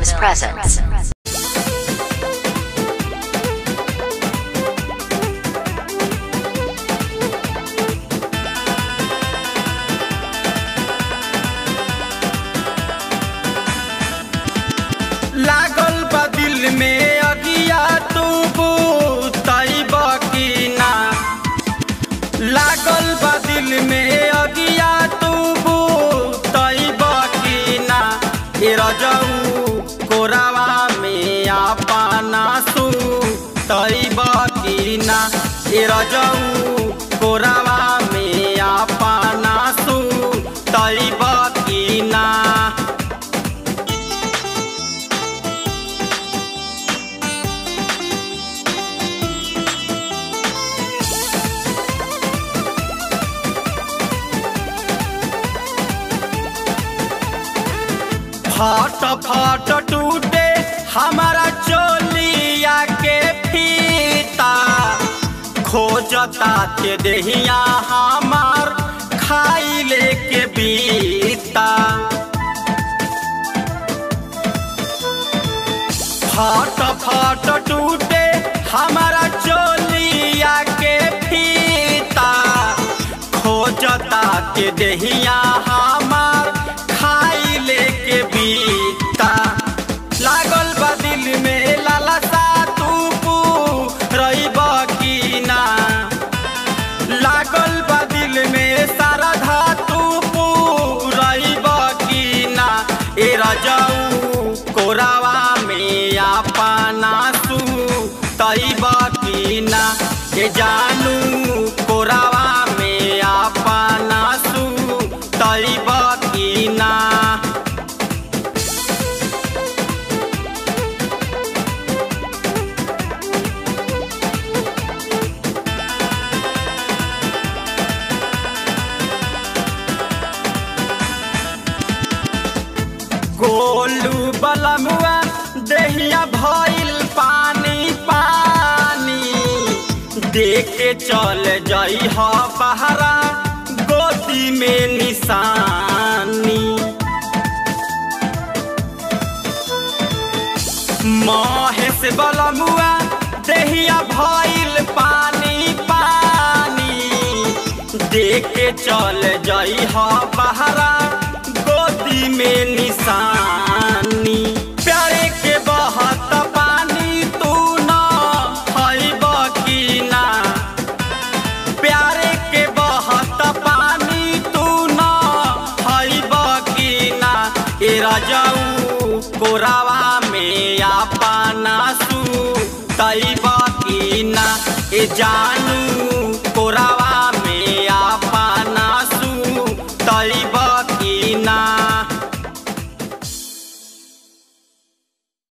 Films presents. लागल बा दिल में अगिया तू तैब की ना लागल बा दिल में अगिया तू तैब की ना ए रजऊ कोरावा में आपना सू तैब की ना ए रजऊ कोरावा में आपना सू तैब की ना फट फट टूटे हमारा चोलिया के फीता खोजता के देहिया हमार खाई लेके बीता फट फट टूटे हमारा चोलिया के फीता खोजता के देहिया हमार खाई लेके बीता लागल बा दिल में लालसा तू रहीब की ना लागल बा दिल में सारा धातु रहीब की ना ए रजऊ कोरावा में आपना सू तैब की ना ए जानू कोरावा में आपना सू तैब की ना गोलू बलमुआ देहिया भइल पानी पानी देखे चल जई ह बहरा गोदी में निशानी महेश बलमुआ देहिया भइल पानी पानी देखे चल जई ह बहरा गोदी में निशानी प्यारे के बहत पानी तू न हईब की ना प्यारे के बहत पानी तू न हईब की ना ए रजऊ कोरावा में आपना सू तैब की ना ए जानू कोरावा में आपना सू तैब